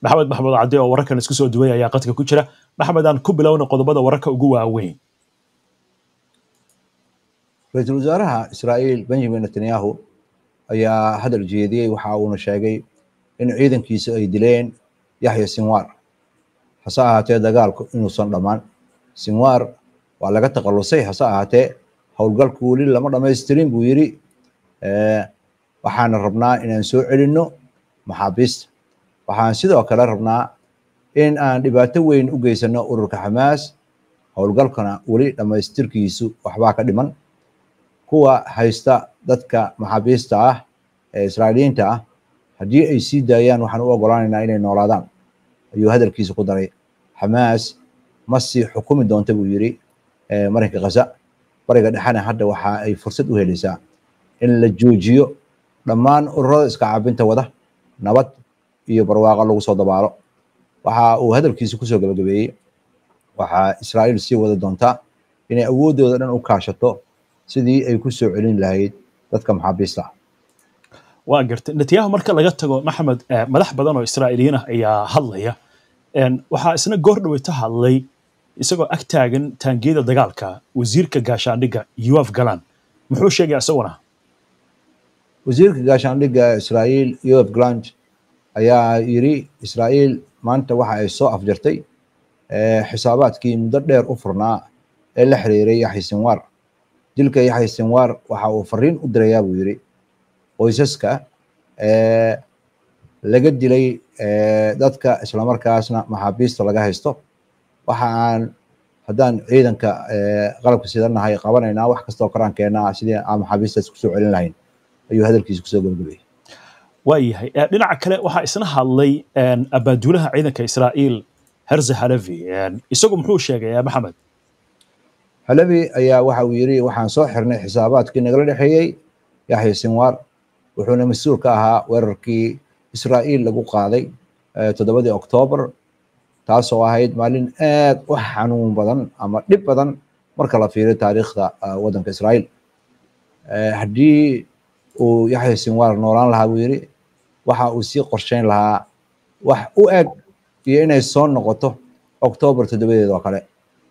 maxamed maxamuud cadde oo wararkan isku soo duway ayaa qadka ku jira maxamed aan ku bilowna qodobada wararka ugu waaweyn ra-iisul wasaaraha israa'iil benjamin netanyahu ayaa hadal jeediyey waxa uuna sheegay in ciidankiisa ay dileen yaxya sinwar hase ahaatee dagaalku inuusan dhammaan sinwar waa laga takhalusay hase ahaatee howlgalku weli lama dhamaystirin buu yidhi waxaana rabnaa inaan soo celinno maxaabiista waxaan sidoo kale rabnaa in aan dhibaato weyn u geysano ururka xamaas howlgalkana weli dhammaystirkiisu waxbaa ka dhiman kuwa haysta dadka maxaabiista ah ee israa'iiliyiinta ah haddii ay sii daayaan waxaan u ogolaanaynaa inay noolaadaan ayuu hadalkiisa ku daray xamaas ma sii xukumi doonta buu yidhi marinka khaza bariga dhexena hadda waxa ay fursad u helaysaa in la joojiyo dhammaan ururada iska caabinta wada nabad iyo barwaaqo lagu soo dabaalo waxa uu hadalkiisa kusoo gabagabeeyey waxaa israa'iil sii wada doontaa inay awooddooda dhan u kaashato sidii ay ku soo celin lahayd dadka maxaabiista ah waa gartay netanyahu marka laga tago maxamed madax badan oo israa'iiliyiin ah ayaa hadlaya waxaa isna goor dhaweyta hadlay isagoo ag taagan taangiyada dagaalka wasiirka gaashaandhigga yoaf galan muxuu sheegaya isaguna wasiirka gaashaandhigga israa'iil yoaf galant ayaa yidhi israa'iil maanta waxa ay soo afjartay xisaabaadkii muddo dheer u furnaa ee la xiriiray yaxya sinwar dilka yaxya sinwar waxa uu fariin u dirayaa buu yidhi qoysaska laga dilay dadka islamarkaasna maxaabiista laga haysto waxa aan haddaan ciidanka qalabka sidanahay qabanaynaa wax kastoo karaankeenna sidii aan maxaabiistaas kusoo celin lahayn ayuu hadalkiisa kusoo gabagabeeyey waayahay dhinaca kale waxaa isna hadlay abaaduulaha ciidanka israa'iil herze halevi isagu muxuu sheegay maxamed halevi ayaa waxa uu yidhi waxaan soo xirnay xisaabaadkii nagala dhexeeyey yaxya sinwar wuxuuna mas-uul ka ahaa weerarkii israa'iil lagu qaaday toddobadii oktoobar taasoo ahayd maalin aad u xanuun badan ama dhib badan marka la fiiriyo taariikhda waddanka israa'iil haddii uu yaxya sinwar noolaan lahaa buu yidhi waxa uu sii qorsheyn lahaa wax u eg iyo inay soo noqoto oktoobar toddobadeed oo kale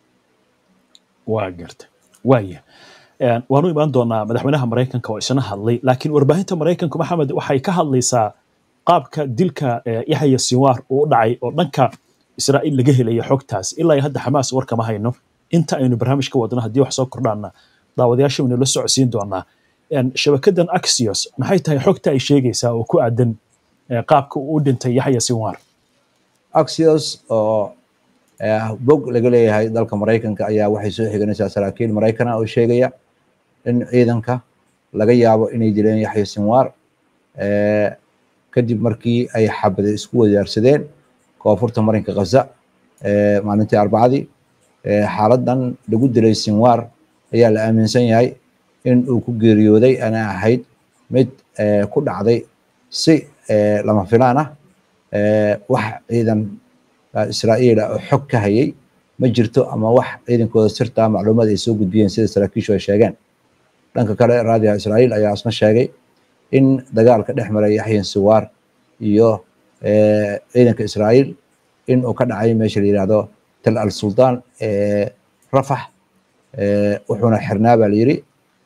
waa garta waaya waanu imaan doonaa madaxweynaha maraykanka oo isna hadlay laakiin warbaahinta maraykanku maxamed waxay ka hadlaysaa qaabka dilka yaxya sinwar uu u dhacay oo dhanka israa'iil laga helaya xogtaas ilaa hadda xamaas warkama hayno inta aynu barnaamij ka wadno haddii wax soo kordhaana daawadayaasha waynu la socodsiin doonaa shabakadan axios maxay tahay xogta ay sheegaysaa oo ku aadan qaabka uu u dhintay yaxya sinwar axios oo bog laga leeyahay dalka maraykanka ayaa waxay soo xiganaysaa saraakiil maraykana oo sheegaya in ciidanka laga yaabo inay dileen yaxya sinwar kadib markii ay xabade isku wadaarsadeen koonfurta marinka khaza maalintii arbacadii xaaladan lagu dilay sinwar ayaa la aaminsan yahay in uu ku geeriyooday ana ahayd mid ku dhacday si lama filaan ah wax ciidan israa'iil ah oo xog ka hayay ma jirto ama wax ciidankooda sirta macluumaad ay soo gudbiyeen sida saraakiishu ay sheegeen dhanka kale raadiyaha israa'iil ayaa isna sheegay in dagaalka dhex maray yaxya sinwar iyo ciidanka israa'iil in uu ka dhacay meesha la yidhaahdo tal al sultan rafax wuxuuna xirnaa baa la yidhi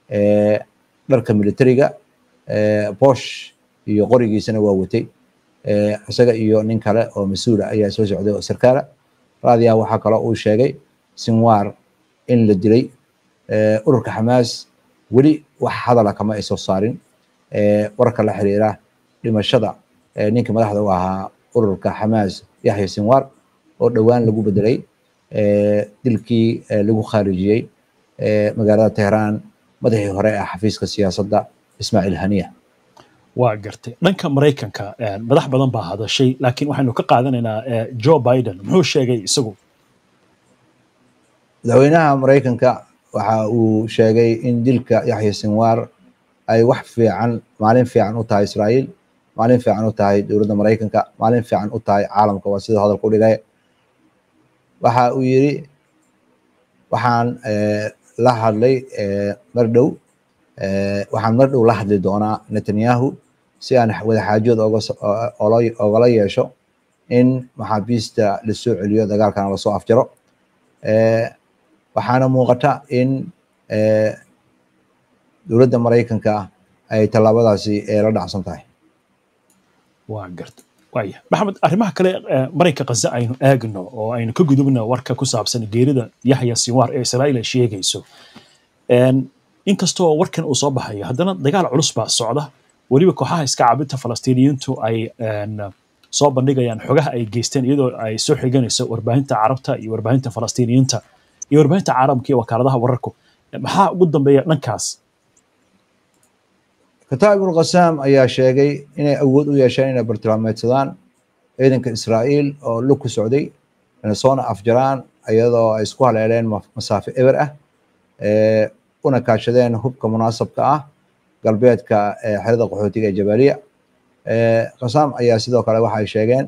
dharka militariga bosh iyo qorigiisana waa watay isaga iyo nin kale oo mas-uula ayaa soo socday oo sarkaala raadiyaha waxaa kaloo uu sheegay sinwar in la dilay ururka xamaas weli wax hadala kama ay soo saarin wararka la xiriira dhimashada ninka madaxda u ahaa ururka xamaas yaxya sinwar oo dhowaan lagu bedelay dilkii lagu khaarijiyey magaalada tehraan madaxii hore ee xafiiska siyaasadda ismaaciil haniya waa gartay dhanka maraykanka madax badan baa hadashay laakiin waxaynu ka qaadanaynaa joe biden muxuu sheegay isagu madaxweynaha maraykanka waxa uu sheegay in dilka yaxya sinwar ay wax fiican maalin fiican u tahay israa'iil maalin fiican u tahay dowladda maraykanka maalin fiican u tahay caalamka waa sida hadalka u dhigay waxa uu yidhi waxaan la hadlay mar dhow waxaan mar dhow la hadli doonaa netanyahu si aan wadaxaajood ogala yeesho in maxaabiista lasoo celiyo dagaalkana lasoo afjaro waxaana muuqata in dowladda maraykanka ay tallaabadaasi la dhacsan tahay waa garta waaya maxamed arrimaha kale marayka kaza aynu aagno oo aynu ka gudubno warka ku saabsan geerida yaxya sinwaar ee israa'iil ay sheegayso inkastoo warkan uu soo baxayo haddana dagaal culus baa socda weliba kooxaha iska caabinta falastiiniyiintu ay soo bandhigayaan xogaha ay geysteen iyadoo ay soo xiganayso warbaahinta carabta iyo warbaahinta falastiiniyiinta iyo warbaahinta caalamka iyo wakaaladaha wararku maxaa ugu dambeeya dhankaas kataab ibnu qasaam ayaa sheegay inay awood u yeesheen inay bartilmaameedsadaan ciidanka israa'iil oo lug ku socday inay soona afjaraan iyadoo ay isku haleeleen masaafo eber ah una kaashadeen hubka munaasabka ah galbeedka xerada qaxootiga ee jabaaliya qasaam ayaa sidoo kale waxa ay sheegeen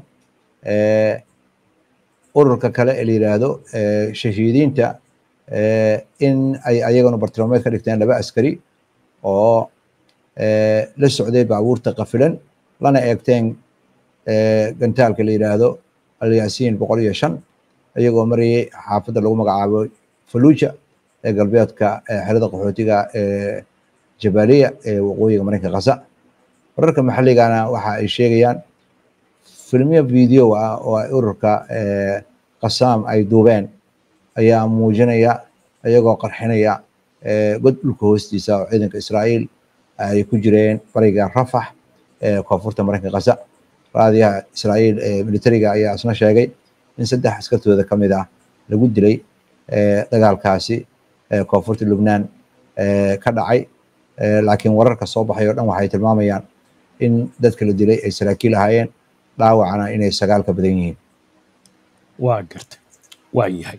ururka kale ee la yidhaahdo shahiidiinta in ay ayagana bartilmaameed ka dhigteen laba askari oo la socday baabuurta qafilan lana eegteen gantaalka la yidhaahdo alyasiin boqol iyo shan iyagoo marayay xaafadda lagu magacaabo faluuja ee galbeedka xerada qaxootiga ee jabaaliya ee waqooyiga maraykanka khaza wararka maxalligana waxa ay sheegayaan filmyo video ah oo ay ururka qasaam ay duubeen ayaa muujinaya iyagoo qarxinaya god dhulka hoostiisa oo ciidanka israa'iil ay ku jireen bariga rafax ee koonfurta maraykanka khaza raadiyaha israa'iil ee militariga ayaa isna sheegay in saddex askartooda ka mid ah lagu dilay dagaalkaasi koonfurta lubnaan ka dhacay laakiin wararka soo baxay oo dhan waxay tilmaamayaan in dadka la dilay ay saraakiil ahaayeen dhaawacana inay sagaal ka badan yihiin waa garta waa yahay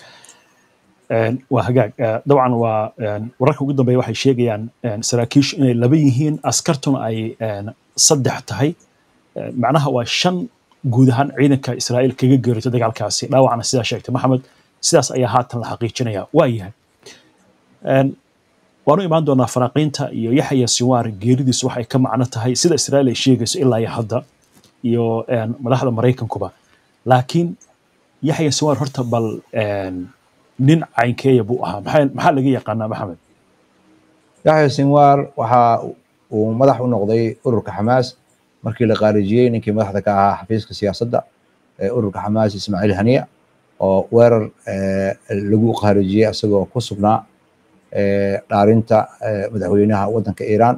waa hagaag dabcan waa wararka ugu dambeeya waxay sheegayaan saraakiishu inay laba yihiin askartuna ay saddex tahay macnaha waa shan guud ahaan ciidanka israa'iil kaga geerito dagaalkaasi dhaawacna sidaa sheegtay maxamed sidaas ayaa haatan la xaqiijinaya waa yahay waanu imaan doonaa faraaqiinta iyo yaxya sinwaar geeridiisu waxay ka macno tahay sida israa'iil ay sheegayso ilaa iyo hadda iyo madaxda maraykankuba laakiin yaxya sinwaar horta bal nin caynkeeya buu ahaa maxaa laga yaqaanaa maxamed yaxya sinwaar waxa uu madax u noqday ururka xamaas markii la qaarijiyey ninkii madaxda ka ahaa xafiiska siyaasadda ee ururka xamaas ismaaciil haniya oo weerar lagu qaarijiyey isagoo ku sugnaa dhaarinta madaxweynaha waddanka iiraan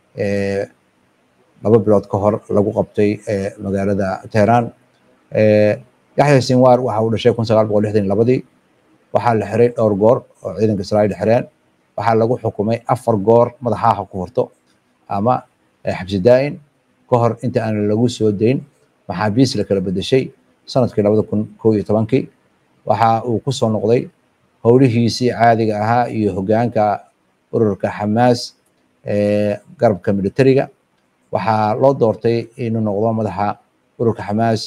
laba bilood ka hor lagu qabtay magaalada teheraan yaxya sinwaar waxa uu dhashay kun sagaal boqol lixdan iyo labadii waxaa la xiray dhowr goor oo ciidanka israa'iil xireen waxaa lagu xukumay afar goor madaxaaha ku horto ama xabsi daa'in ka hor inta aan lagu soo dayn maxaabiis la kala bedeshay sanadkii labada kun kow iyo tobankii waxa uu ku soo noqday howlihiisii caadiga ahaa iyo hoggaanka ururka xamaas ee garabka militariga waxaa loo doortay inuu noqdo madaxa ururka xamaas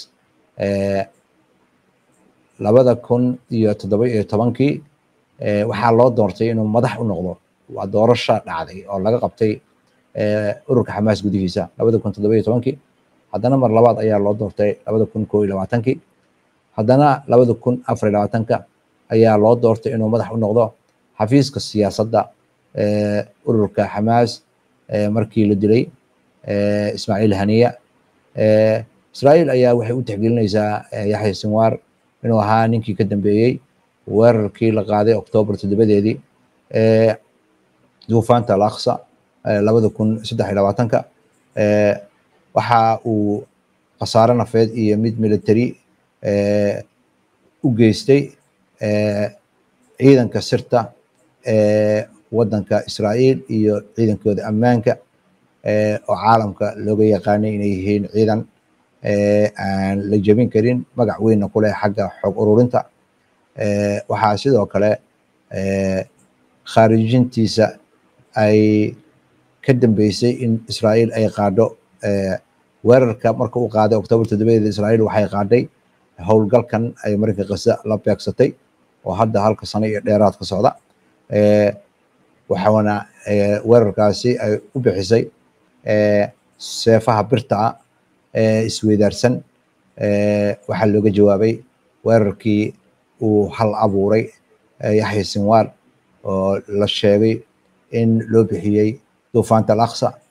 labada kun iyo toddoba iyo tobankii waxaa loo doortay inuu madax u noqdo waa doorasha dhacday oo laga qabtay ururka xamaas gudihiisa labada kun toddoba iyo tobankii haddana mar labaad ayaa loo doortay labada kun koo iyo labaatankii haddana labada kun afar iyo labaatanka ayaa loo doortay inuu madax u noqdo xafiiska siyaasadda ururka xamaas markii la dilay ismaaciil haniya israa'iil ayaa waxay u tixgelinaysaa yaxya sinwaar inuu ahaa ninkii ka dambeeyey weerarkii la qaaday oktoobar toddobadeedii duufaanta alaqsa labada kun saddex iyo labaatanka waxa uu khasaare nafeed iyo mid military u geystay ciidanka sirta ee waddanka israa'iil iyo ciidankooda ammaanka oo caalamka looga yaqaanay inay yihiin ciidan aan la jebin karin magac weynna ku leh xagga xog ururinta waxaa sidoo kale khaarijintiisa ay ka dambeysay in israa'iil ay qaadho weerarka marka uu qaaday oktoobar toddobadeeda israa'iil waxay qaadhay howlgalkan ay marinka khaza la beegsatay oo hadda halka sano iyo dheeraad ka socda waxaana weerarkaasi ay u bixisay seefaha birta ah ee isweydaarsan waxaa looga jawaabay weerarkii uu hal abuuray yaxya sinwaar oo la sheegay in loo bixiyey duufaanta al aqsa